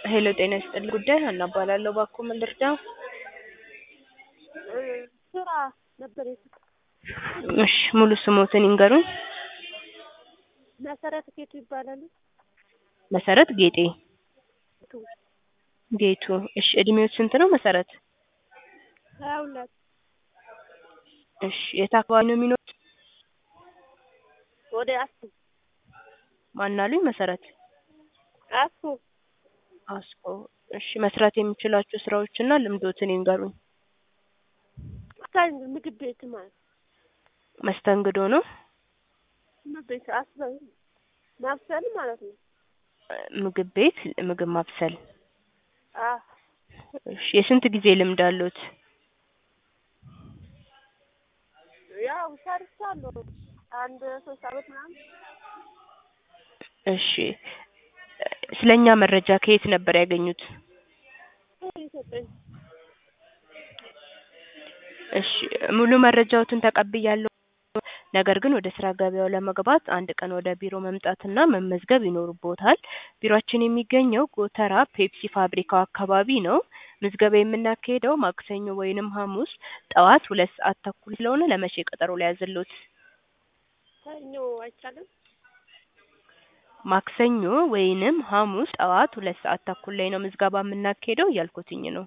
ሄሎ ጤና ይስጥልኝ ጉዳይ ሀና እባላለሁ እባክዎ ምን ልርዳዎ? ስራ ነበር የት እሺ ሙሉ ስሞትን ይንገሩኝ? መሰረት ጌቱ ይባላሉ። መሰረት ጌጤ ጌቱ ጌቱ እሺ እድሜዎት ስንት ነው መሰረት? ሀያ ሁለት እሺ የት አካባቢ ነው የሚኖሩት? ወደ አስቱ ማን አሉኝ መሰረት? አስቱ አስኮ እሺ መስራት የሚችሏቸው ስራዎችና ልምዶትን ይንገሩኝ? እስካሁን ምግብ ቤት ማለት መስተንግዶ ነው? ምግብ ቤት አስበው ማብሰል ማለት ነው። ምግብ ቤት ምግብ ማብሰል አዎ እሺ የስንት ጊዜ ልምድ አለዎት? ያው ሰርቻለሁ አንድ ሶስት አመት ምናምን እሺ ስለኛ መረጃ ከየት ነበር ያገኙት? የሰጠኝ እሺ ሙሉ መረጃዎትን ተቀብያለሁ። ነገር ግን ወደ ስራ ገበያው ለመግባት አንድ ቀን ወደ ቢሮ መምጣትና መመዝገብ ይኖርብዎታል። ቢሮአችን የሚገኘው ጎተራ ፔፕሲ ፋብሪካው አካባቢ ነው። ምዝገባ የምናካሂደው ማክሰኞ ወይንም ሐሙስ ጠዋት ሁለት ሰዓት ተኩል ስለሆነ ለመቼ ቀጠሮ ልያዝልዎት? ሰኞ አይቻልም? ማክሰኞ ወይንም ሐሙስ ጠዋት ሁለት ሰዓት ተኩል ላይ ነው ምዝገባ የምናካሂደው እያልኩትኝ ነው።